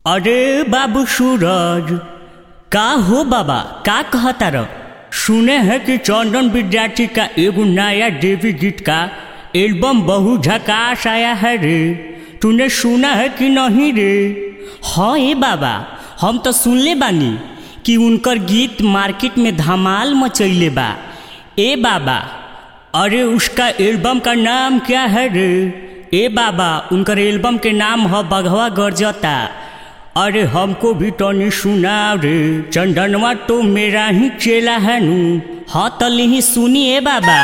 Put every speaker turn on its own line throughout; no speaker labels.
अरे बाबू सूरज का हो बाबा का कहता रह सुने हैं कि चंदन विद्यार्थी का एगो नया देवी गीत का एल्बम बहु झकास आया है रे तूने सुना है कि नहीं रे हाँ ए बाबा हम तो सुनले बानी कि उनकर गीत मार्केट में धमाल मचैले बा ए बाबा अरे उसका एल्बम का नाम क्या है रे ए बाबा उनकर एल्बम के नाम है बघवा गरजता अरे हमको भी टनी सुना रे चंदनवा तो मेरा ही चेला है नू हाँ तली ही सुनिए बाबा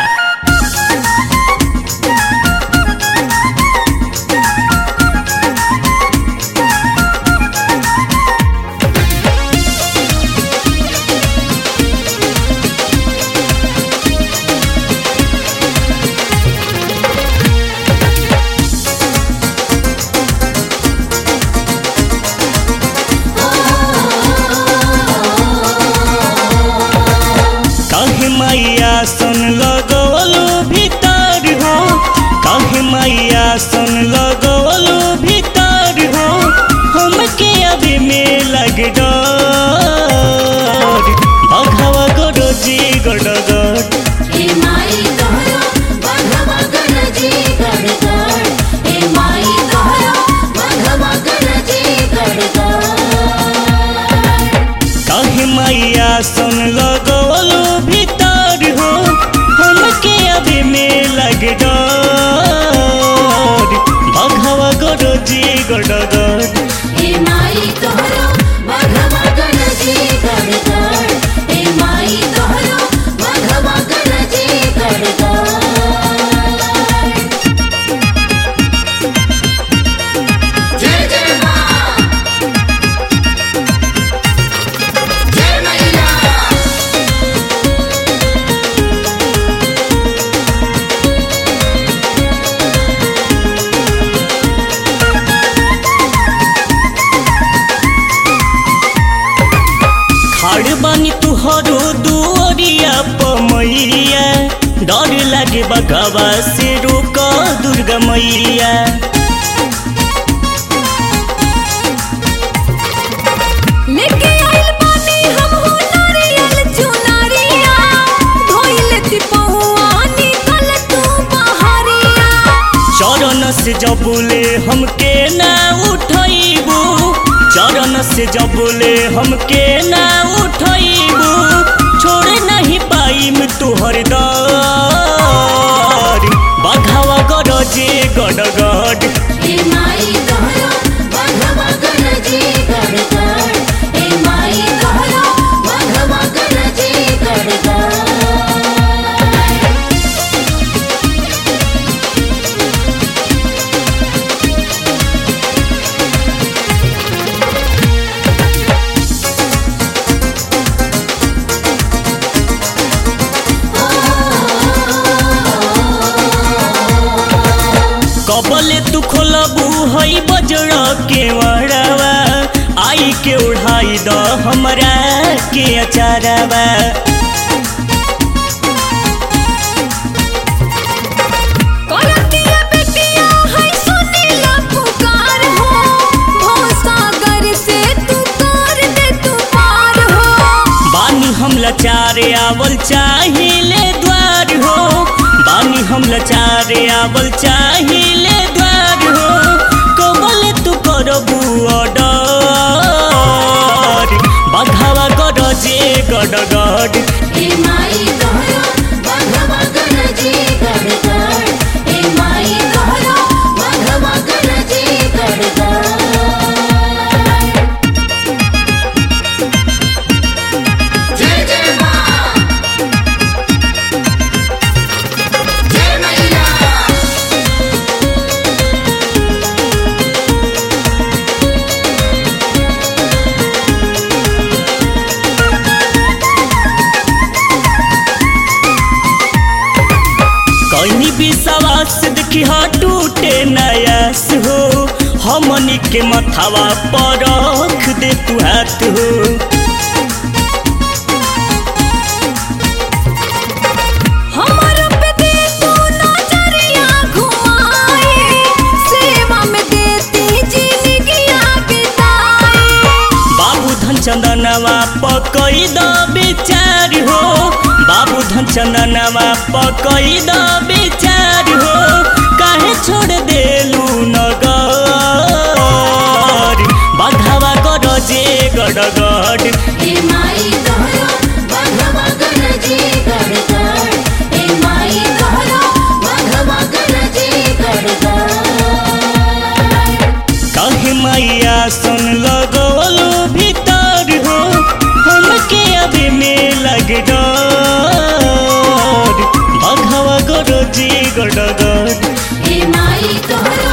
कहे मैया सुन लगवलो भीतर हो कहे मैया सुन लगवलो भीतर हो हमके अभी में लग डर बघवा गरो जी गड़गड़
हे माई तोहरो बघवा गरजी गड़गड़ हे माई तोहरो बघवा गरजी गड़गड़
कहे मैया सुन लगवलो भीतर हो हमके अभी में लग डर बघवा गरो जी गड़गड़
हे माई तोहरो बघवा गरजी गड़गड़ हे माई तोहरो बघवा गरजी गड़गड़ जय जय मां जय मैया
खाड़ बानी तुहरो दुआरिया पमैया डर लागे बगवा से रोक दुर्गा मैया
लेके आइल बानी हम हो नारियल चुनरिया धोइल तिपौआ निकल तू बहरिया
चरण से जबुले हमके ना उठैबू चरण से जबुले हमके ना उठैबू छोड़ नहीं पाइम तुहर दर बघवा गरजे गडगड
हे माई तोहरो बघवा गरजी गड़गड़ हे माई तोहरो बघवा गरजी गड़गड़
कबले तू खोलबू हई बजर के वड़वा आई के उड़ाई द हमरा के अचारवा
करतिया बेटिया है सुनीला पुकार हो भवसागर से तू कर दे तू पार हो
बानी हम लचारे आवल चाहिले द्वार हो बानी हम लचारे आवल चाहिले द्वार हो कबले तू करबू ऑर्डर बघावा गरजे गडगड
हे माई तोहरो बघवा गरजी गड़गड़ हे माई तोहरो बघवा गरजी गड़गड़ जय जय मां जय मैया
कहीं विश्वास देखी हाँ टूटे नयास हो हमनी के मथावा पर रख दे तू हाथ हो
हमर पे दे तू नजरिया घुमाए सेवा में देती जिंदगिया बिताए
चंदनवा पकई द विचार हो बाबू धन चंदनवा पकई द विचार हो काहे छोड़ देलू नगर बघावा कर जे गड़गड़
हे माई तोहरो बघवा गरजे गड़गड़ हे माई तोहरो बघवा गरजे गड़गड़
कहे मैया सुन लगोलू भीतर हो हमके अभी में लग डर बघवा गरो जी गड़गड़
हे माई तोहरो